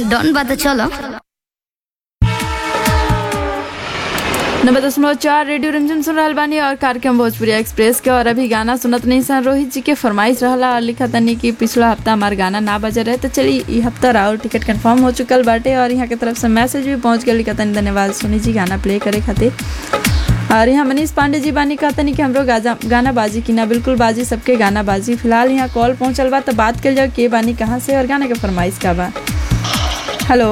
डन बा तो चलो नब्बे दशमलव चार रेडियो रिमझिम सुन रहल बानी और कार्यक्रम भोजपुरी एक्सप्रेस के और अभी गाना सुनत नहीं सन रोहित जी के फरमाइश रहला और लिखा तनी कि पिछला हफ्ता हमार गाना ना बजे रहे तो चली ई हफ्ता राउर टिकट कंफर्म हो चुकल बाटे और यहाँ के तरफ से मैसेज भी पहुंच गया लिखा तनी धन्यवाद सोनी जी गाना प्ले करे खातिर और यहाँ मनीष पांडे जी बानी कहता नहीं कि हमरो गाजा गाना बाजी की ना बिल्कुल बाजी सबके गाना बाजी फिलहाल यहाँ कॉल पहुंचल बा तो बात कर जाओ के बानी कहाँ से और गाना के फरमाइश का बा हेलो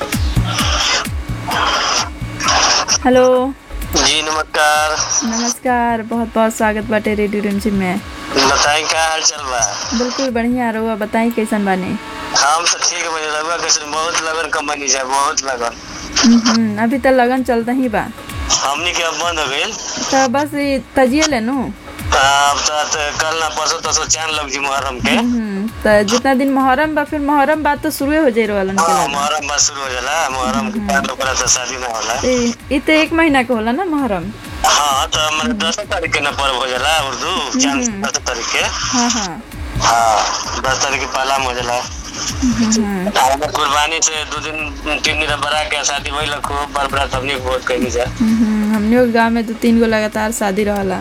हेलो जी नमस्कार नमस्कार बहुत बहुत स्वागत बाटे रेडियो रिमझिम में बताई का हाल चल बा बिल्कुल बढ़िया रहुआ बताई कैसन बानी हम तो ठीक है मुझे लगा कैसे बहुत लगन कंपनी जा बहुत लगन हम्म, अभी तो लगन चलता ही बा हमनी के अब बंद हो गई तो बस ये तजिए ले नु अब तो तो कल ना परसों तो चांद लग जी मुहर्रम के हम्म, तो जितना दिन मुहर्रम बा फिर मुहर्रम बात तो शुरू हो जाए वालन के हाँ लगन मुहर्रम बस शुरू हो जाला मुहर्रम के बाद ओकरा तो शादी ना होला ई ई तो एक महीना के होला ना मुहर्रम हाँ तो मैंने दस तारीख के ना पर्व हो जाला उर्दू चांद दस तारीख के हाँ हाँ हाँ दस तारीख के पहला हो जाला हम्म, हमें कुर्बानी से दो दिन तीन दिन बरा के शादी वही लखो बार बार हमने बहुत कही जा हम्म, हमने गाँव में दो तीन गो लगातार शादी रहला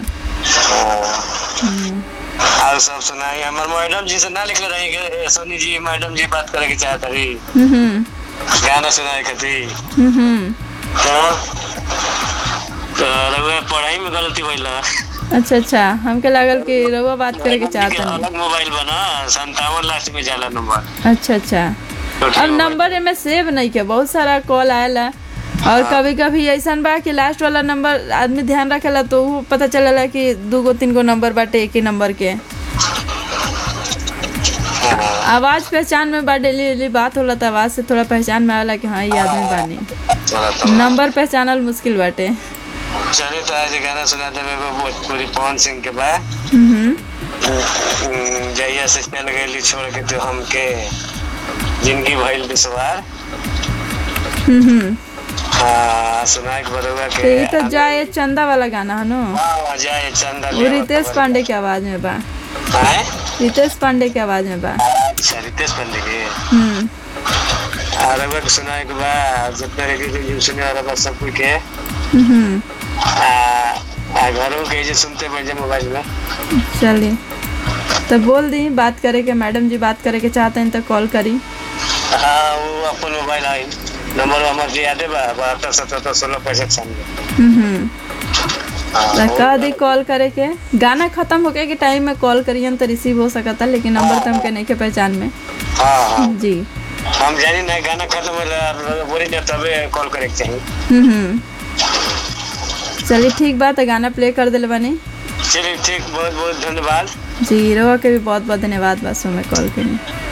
और सब सुनाई हमार मैडम जी से ना लिखले रही कि सोनी जी मैडम जी बात करे के चाहत रही हम्म, गाना सुनाए खातिर हम्म, तो तो रउआ पढ़ाई में गलती भइल अच्छा अच्छा हमके लागल कि रहुआ बात करे के चाहता नहीं अलग मोबाइल बना संतावन लास्ट में जाला नंबर अच्छा अच्छा अब नंबर एमे सेव नहीं के बहुत सारा कॉल आएला और कभी कभी ऐसा बा कि लास्ट वाला नंबर आदमी ध्यान रखेला तो वो पता चलेला कि दू गो तीन गो नंबर बाटे एक ही नंबर के आवाज पहचान में बा डेली डेली बात होला तो आवाज से थोड़ा पहचान में आवेला कि हाँ ये आदमी बानी चला तो नंबर पहचानल मुश्किल बाटे चलिए तो आज गाना सुना दे मेरे को भोजपुरी पवन सिंह के बाद हम्म, जहिया से चल गई छोड़ के तो हमके जिंदगी भइल दुश्वार हम्म, हम्म। हाँ सुनाए के बरुआ तो के ये तो जाए चंदा वाला गाना है नो हाँ जय चंदा वो रितेश पांडे की आवाज में बा हैं? रितेश पांडे की आवाज में बा अच्छा रितेश पांडे के हम्म और रउआ के सुनाए के बाद जितना रेडियो जो सुने वाला बा सब कोई के हम्म आ, आ घरों के जे सुनते बन जाए मोबाइल में चलिए तो बोल दी बात करे के मैडम जी बात करे के चाहते हैं तो कॉल करी हाँ वो अपन मोबाइल आई नंबर हमार जी यादे बा बहत्तर सतहत्तर सोलह पैंसठ छियानवे हम्म तो कह दी कॉल करे के गाना खत्म होके के टाइम में कॉल करियन तो रिसीव हो सकता लेकिन नंबर तो हमके नहीं के पहचान में हाँ हाँ जी हम जानी ना गाना खत्म होला बोली ना तबे कॉल करे के चाहिए हम्म चलिए ठीक बात है गाना प्ले कर दिले बानी चलिए ठीक बहुत बहुत धन्यवाद जी रोआ के भी बहुत बहुत धन्यवाद बस में कॉल करी